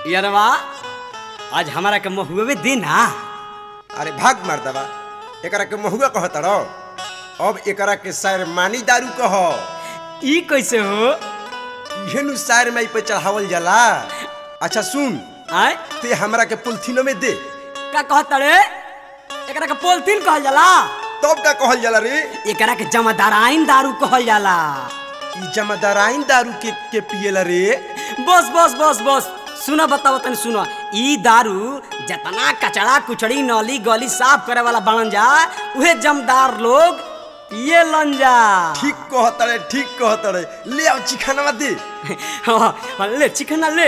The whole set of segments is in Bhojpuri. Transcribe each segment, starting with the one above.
यारवा आज हमारा के महुए दे ना अरे भाग मर्दवा एकरा के महुआ कहत रहो अब एकरा के शायर मानी दारू कह ई कैसे हो इहे नु शायर में पे चढ़ावल जाला अच्छा सुन आय ते हमरा के पुलथिनो में दे का कहता रे एकरा के पोलथीन कहल जाला तब का कहल जाला रे एकरा के जमादाराइन दारू कहल जाला ई जमादाराइन दारू के के पिएला रे बस बस बस बस सुना बताओ तनी सुना ई दारू जतना कचड़ा कुचड़ी नली गली साफ करे वाला बनन जा उहे जमदार लोग पिए लन जा ठीक कहत रे ठीक कहत रे ले आओ चिखाना दे हाँ, ले चिकना ले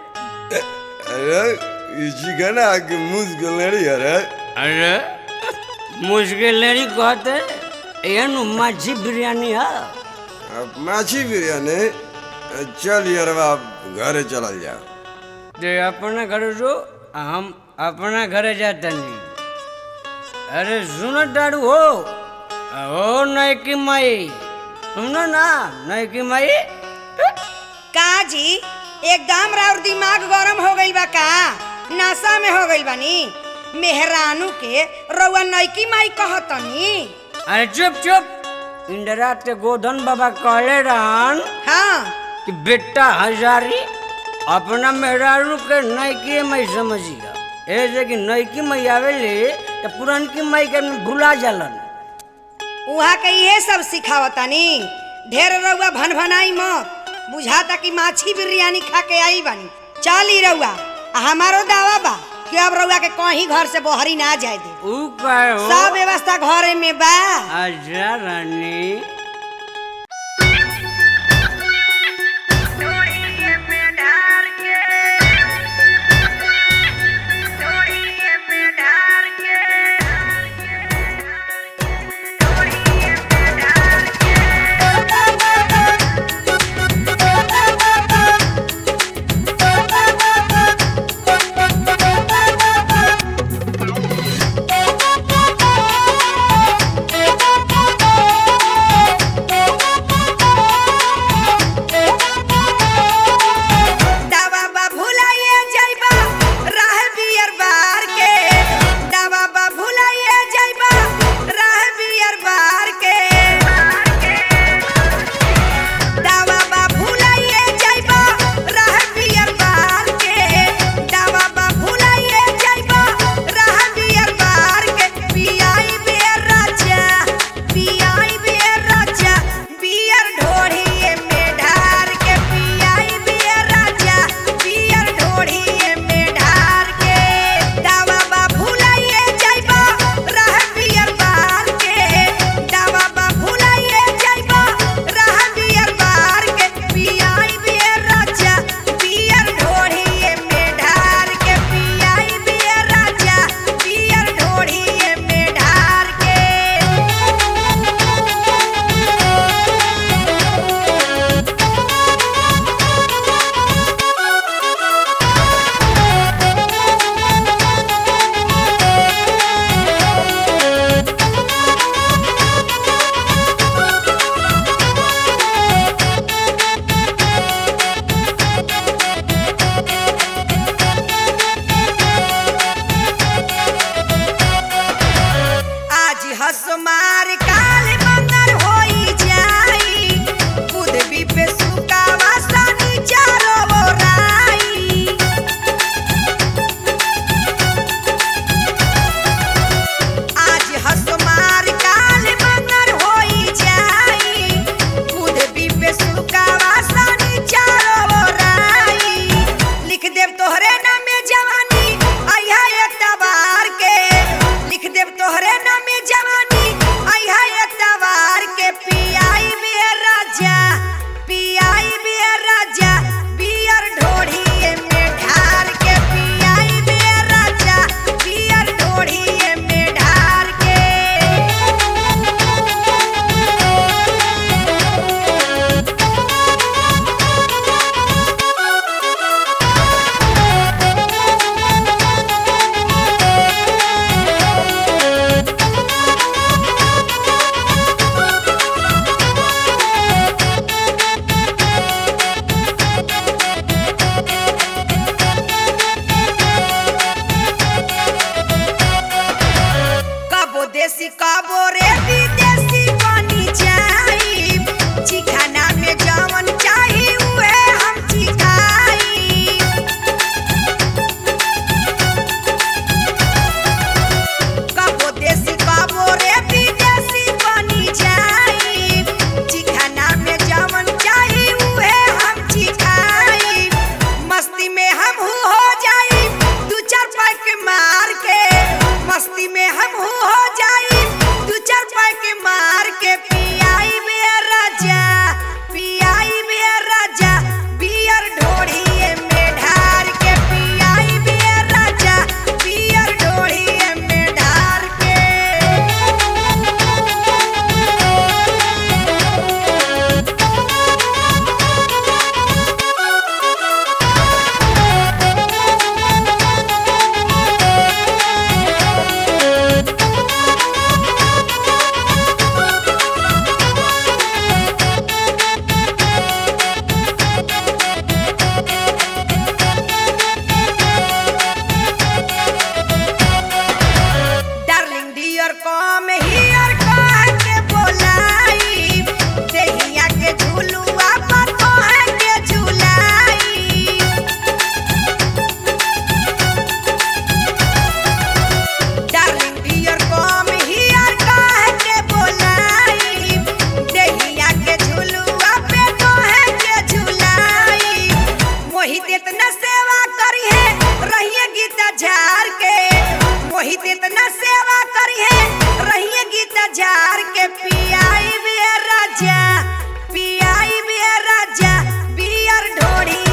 अरे ई चिखाना के मुझ गलड़ी अरे अरे मुश्किल नहीं कहते एहन मच्छी बिरयानी है अब माछी बिरयानी चल यार बाप घरे चलल जा ते अपना घर जो हम अपना घरे जाते नहीं अरे सुनो डाड़ू हो हो नहीं की माई सुनो ना नहीं की माई का जी एकदम राउर दिमाग गरम हो गइल बा का नशा में हो गइल बानी मेहरानू के रउआ नैकी माई कहतनी अरे चुप चुप इंदिरा ते गोधन बाबा कहले रहन हाँ कि बेटा हजारी अपना मेहरारू के नैकी मई समझिया ऐसे कि नैकी मई आवेले तो पुरानकी मई के भुला जालन उहाँ के इहे सब सिखावतानी ढेर रउआ भन भनाई मत बुझाता कि माछी बिरयानी खा के आई बानी चली रउआ आ हमारो दावा बा कि अब रउआ के कहीं घर से बहरी ना जाए दे ऊ कहे हो सब व्यवस्था घरे में बा अच्छा रानी Thank you. सेवा करी है रहिए गीता झार के मोहित इतना सेवा करी है रहिए गीता झार के पियाई भी राजा पियाई भी राजा बियर ढोड़ी